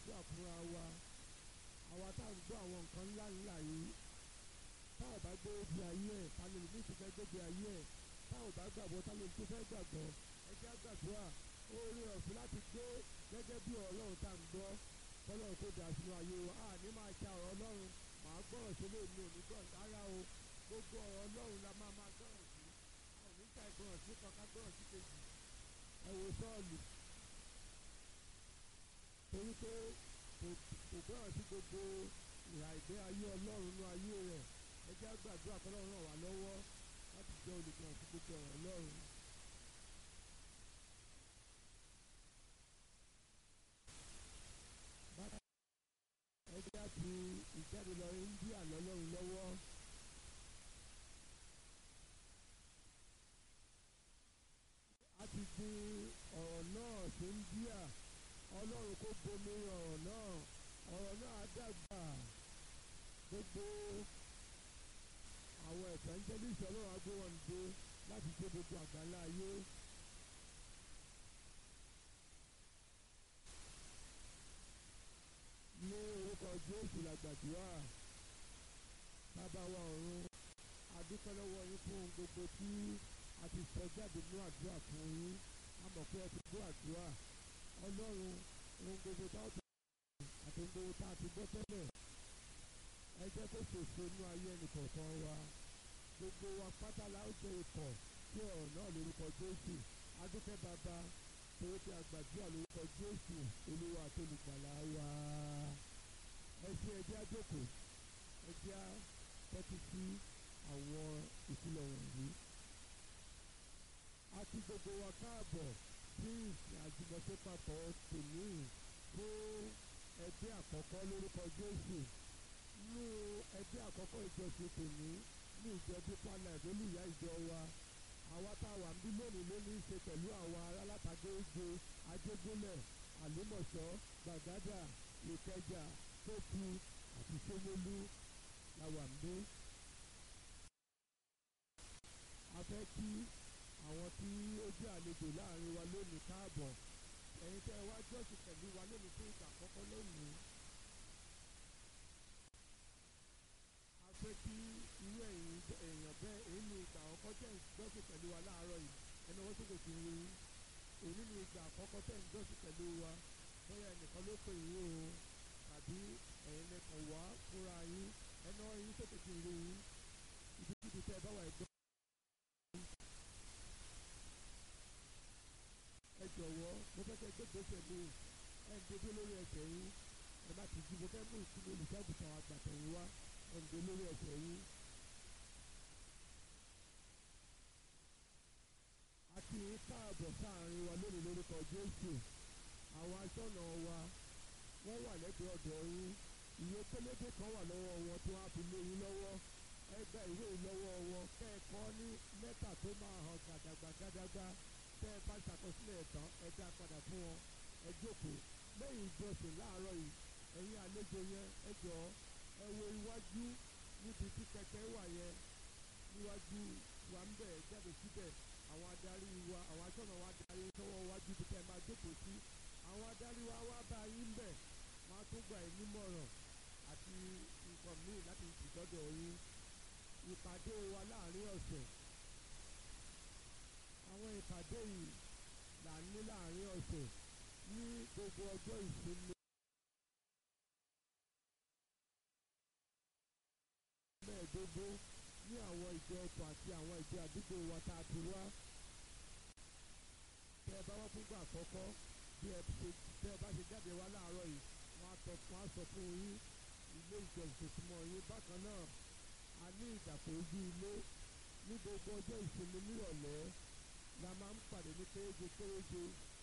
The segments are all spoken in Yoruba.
gbàdúrà fúnra wa àwa tá à ń gbọ́ àwọn nǹkan ńlá ńlá yìí tá ò bá gbé ibi ayé ẹ̀ ta ló ní ìtúfẹ́ gbébi ayé ẹ̀ tá ò bá gbàgbọ́ ta ló ní ìtúfẹ́ gbàgbọ́ ẹ jẹ́ á gbàdúrà oore ọ̀fẹ́ láti gbé gẹ́gẹ́ bí ọlọ́run tá à ń gbọ́ kọ́lọ́run tó dà sínú ayé wa a ní máa ṣa ọ̀rọ̀ ọlọ́run màá gbọ́rọ̀ sí lè mi ò ní gbọ́ rárá o gbogbo ọ̀rọ̀ ọlọ́run la máa máa gbọ́rọ̀ sí a ò ní ta ìgbọ́rọ̀ sí kan ká gbọ́rọ̀ sí kejì ẹ wo sọ́ọ̀lù torí pé kò kò gbọ́rọ̀ sí gbogbo ìhà ìgbé ayé ọlọ́run nínú ayé rẹ̀ ẹ jẹ́ á gbàdúrà kọ́lọ́run ràn wá lọ́wọ́ láti jẹ́ olùgbọ̀n sí gbogbo ọ̀rọ̀ ọlọ́run. Bákan ẹ jẹ́ á fi ìjáde lọ India lọ́lọ́run lọ́wọ́. a ti gbin ọ̀rọ̀ náà sí India ọlọ́run kó bomi ọ̀rọ̀ náà ọ̀rọ̀ náà á dàgbà gbogbo àwọn evangelist ọlọ́run á gbé wọn dé láti gbé gbogbo àgbáńlá ayé. ní orúkọ Jésù la gbàdúrà bàbá wa ọ̀run a dúpẹ́ lọ́wọ́ yín fún ohun gbogbo tí a ti sọ jáde nínú àdúrà fún yín a mọ̀ pé ẹ ti gbọ́ àdúrà ọlọ́run ohun gbogbo tá a ti àti ohun gbogbo tá a ti gbọ́ tẹ́lẹ̀ ẹ jẹ́ kó ṣèṣe inú ayé ẹnìkọ̀ọ̀kan wa gbogbo wa pátá la ó jẹ ikọ̀ sí ọ̀rọ̀ náà lórúkọ Jésù adúpẹ́ bàbá torí pé àgbàdúrà lórúkọ Jésù olúwa àti olùgbàlà wa ẹ ṣe ẹ jẹ́ á jókòó ẹ jẹ́ á tẹ́tí sí àwọn ìfilọ̀ wọ̀nyí a ti gbogbo wa káàbọ̀ sí ìsìn àjùmọ̀ṣe papọ̀ tòní fún ẹgbẹ́ àkọ́kọ́ lórúkọ Jésù nínú ẹgbẹ́ àkọ́kọ́ ìjọsìn tòní ní ìjọ Deeper Life olùyá ìjọ wa àwa tá a wà ń bí lónìí ló ní í ṣe pẹ̀lú àwa alátàgége Ajégúnlẹ̀ Àlímọ̀ṣọ́ Gbàgádà Ìkẹjà Tókù àti Ṣómólú la wà ń bí. a fẹ́ kí àwọn tí ó jẹ́ àlejò láàrin wa lónìí káàbọ̀ ẹ̀yin tẹ́ ẹ wá jọ́sìn pẹ̀lú wa lónìí fún ìgbà àkọ́kọ́ lónìí. a fẹ́ kí irú ẹ̀yin èèyàn bẹ́ẹ̀ èyí ni ìgbà àkọ́kọ́ tẹ̀ ń jọ́sìn pẹ̀lú wa láàárọ̀ yìí ẹni wọ́n sókè sí rí èyí ni ìgbà àkọ́kọ́ tẹ̀ ń jọ́sìn pẹ̀lú wa bóyá ẹnìkan ló pè yín o tàbí ẹ̀yin lẹ́kàn wá fúnra yín ẹni wọ́n yín sókè sí rí yín ibikíbi tẹ́ ẹ bá wà ẹgbẹ́. ẹ jọ̀wọ́ mo fẹ́ kẹ́ gbé gbèsè mi ẹ ń dédé lórí ẹsẹ̀ yín ẹ má ti ju mo fẹ́ mú ìsinmi olùṣọ́àgùtàn àgbàtẹ̀yìn wá ẹ ń dé lórí ẹsẹ̀ yín. a kí yín káàbọ̀ sáàrin wa lónìí lórúkọ Jésù àwọn aṣọ́nà wa wọ́n wà lẹ́gbẹ̀ẹ́ ọ̀dọ̀ yín ìwé pélébé kan wà lọ́wọ́ wọn tí wọ́n á fi lé yín lọ́wọ́ ẹ gba ìwé ìlọ́wọ́ wọn kẹ́ẹ̀kọ́ ní lẹ́tà tó máa hàn gàdàgbà gàdàgbà tẹ́ ẹ bá ṣàkọsílẹ̀ tán ẹ dá padà fún wọn ẹ jókòó lẹ́yìn ìjọsìn láàárọ̀ yìí ẹ̀yin àlejò yẹn ẹ jọ ẹ wo iwájú níbi tí kẹ̀kẹ́ wà yẹn níwájú wa ń bẹ̀ jáde síbẹ̀ àwọn adarí wa àwọn aṣọ́nà wa darí sọ́wọ́ wájú bí tẹ́ ẹ máa jókòó sí àwọn adarí wa wá bá yín bẹ̀ wọ́n á tún gbà yín nímọ̀ràn àti nǹkan míì láti ìdọ́dọ̀ yín ìpàdé wa láàrin ọ̀sẹ̀ àwọn ìpàdé yìí là ń ní láàrin ọ̀sẹ̀ ní gbogbo ọjọ́ ìsinmi. mẹ́ẹ̀ẹ́dógún ní àwọn ìjọ ọkọ̀ àti àwọn ìjọ àdúgbò wa tá a ti wá. tẹ́ ẹ bá wá fúngbà àkọ́kọ́ bí ẹ ṣe tẹ́ ẹ bá ṣe jáde wá láàárọ̀ yìí wọ́n á tọ́ fún aṣọ fún yín ilé ìjọsìn tó mọ yín bákan náà a ní ìdàpọ̀ ojú ilé ní gbogbo ọjọ́ ìsinmi nírọ̀lẹ́ la máa ń pàdé ní kéréje kéréje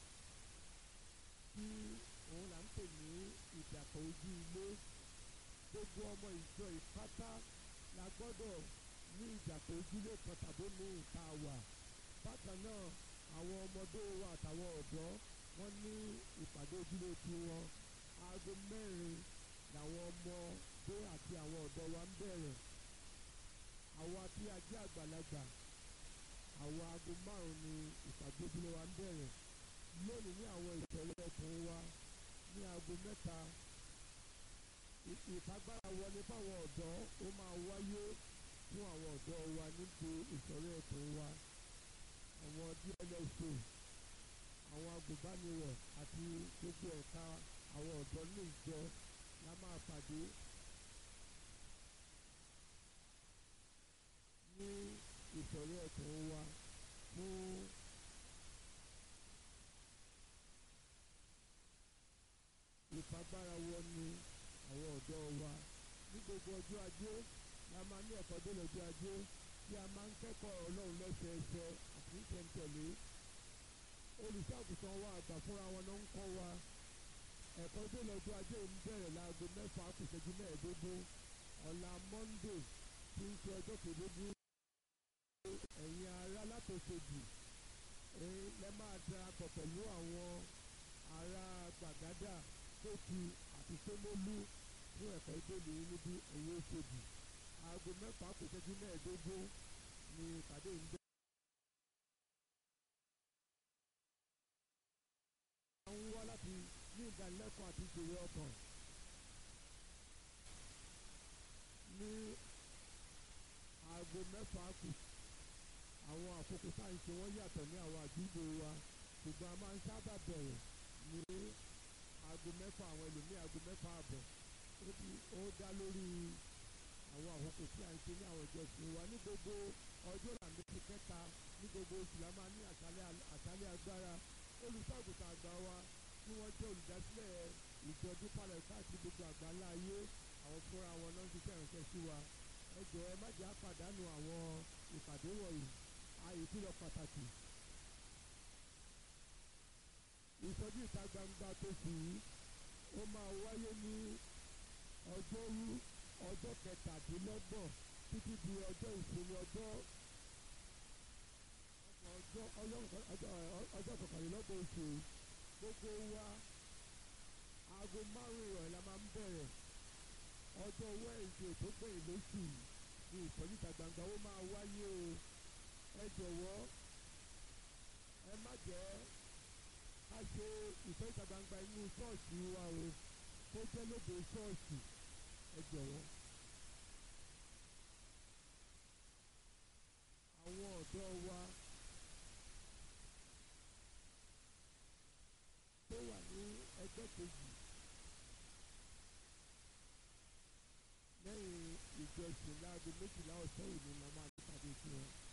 tí òun là ń pè ní ìdàpọ̀ ojú ilé gbogbo ọmọ ìjọ ìpátá la gbọ́dọ̀ ní ìdàpọ̀ ojúlé kan tàbí ní ìta wà bákan náà àwọn ọmọdé wa àtàwọn ọ̀dọ́ wọ́n ní ìpàdé ojúlé tiwọn aago mẹ́rin làwọn ọmọdé àti àwọn ọ̀dọ́ wa ń bẹ̀rẹ̀ àwa tí a jẹ́ àgbàlagbà àwọn aago márùn ni ìpàdé ojúlé wa ń bẹ̀rẹ̀ lónìí ní àwọn ìṣẹ̀lẹ̀ ọkùnrin wa ní aago láago mẹ́ta ìfagbára wọlé fáwọn ọ̀dọ́ ó máa wáyé fún àwọn ọ̀dọ́ wa níbi ìsọ̀rí ẹ̀kọ́ wa àwọn dlso àwọn agùnbánirọ̀ àti gbogbo ẹ̀ka àwọn ọ̀dọ́ ní ìjọ la máa pàdé ní ìsọ̀rí ẹ̀kọ́ wa fún ìfagbára wọn ni àwọn ọ̀dọ́ wa ní gbogbo ọjọ́ ajé la máa ní ẹ̀kọ́ dé lọ́jọ́ ajé tí a máa ń kẹ́kọ̀ọ́ ọlọ́run lẹ́sẹẹsẹ àti ìtẹ̀ǹtẹ̀lé olùṣàgùtàn wa àgbà fúnra wọn ló ń kọ́ wa ẹ̀kọ́ dé lọ́jọ́ ajé ń bẹ̀rẹ̀ láago mẹ́fà kù ìṣẹ́jú mẹ́ẹ̀ẹ́dógún ọ̀la monday tí ń ṣe ọjọ́ kejìlélógún ẹ̀yin ará látòṣèjì lẹ máa darapọ̀ pẹ̀lú àwọn ará gbàgádà tótu àti sómólú fún ẹ̀kọ́ ìdóòlù yín níbi ẹ̀yìn oṣòdì aago mẹ́fà kù ìṣẹ́jú mẹ́ẹ̀ẹ́dógún ni ìpàdé ń bẹ̀rẹ̀. ń wá láti ní ìdánilẹ́kọ̀ọ́ àti ìṣòro ọkàn ní aago mẹ́fà kù àwọn àkókò sáyẹ̀nsì wọ́n yàtọ̀ ní àwọn àdúgbò wa ṣùgbọ́n a máa ń sábà bẹ̀rẹ̀ ní aago mẹ́fà àwọn ẹlòmíì aago mẹ́fà àbọ̀ ó dá lórí àwọn àkókò tí a ń ṣe ní àwọn ìjọsìn wa ní gbogbo ọjọ́ làmẹ́sì kẹta ní gbogbo oṣù la máa ní àṣálẹ́ agbára olùṣàgùtàn àgbà wa tí wọ́n jẹ́ olùdásílẹ̀ ìjọ dípàlẹ̀ káàkiri gbogbo àgbáńlá ayé àwọn fúnra wọn náà ń ṣiṣẹ́ ìránṣẹ́ sí wa ẹ jọ̀ọ́ ẹ má jẹ́ àpàdánù àwọn ìpàdé wọ̀nyí ààyè tí lọ pàtàkì. ìsọjí ìta gbangba tó sì yí ó máa wáyé ní ọjọ́rú ọjọ́ kẹtàdínlọ́gbọ̀n títí di ọjọ́ ìsinmi ọjọ́ ọjọ́ ọjọ́ kọkànlélọ́gbọ̀n oṣù gbogbo wa aago márùn-ún ìrọ̀lẹ́ la máa ń bẹ̀rẹ̀ ọjọ́ wẹ́ẹ̀sì tó gbẹ̀yìn lóṣù ní ìsọjí ìta gbangba ó máa wáyé o ẹ jọ̀wọ́ ẹ má jẹ́ ká ṣe ìsọjí ìta gbangba inú ṣọ́ọ̀ṣì wa o tó jẹ́ lóde ṣọ́ọ̀ṣì ẹ jọ̀wọ́. àwọn ọ̀dọ́ wa tó wà ní ẹgbẹ́ kejì lẹ́yìn ìjọsìn láago méjìlá ọ̀sán òní la máa nípàdé sí wọn.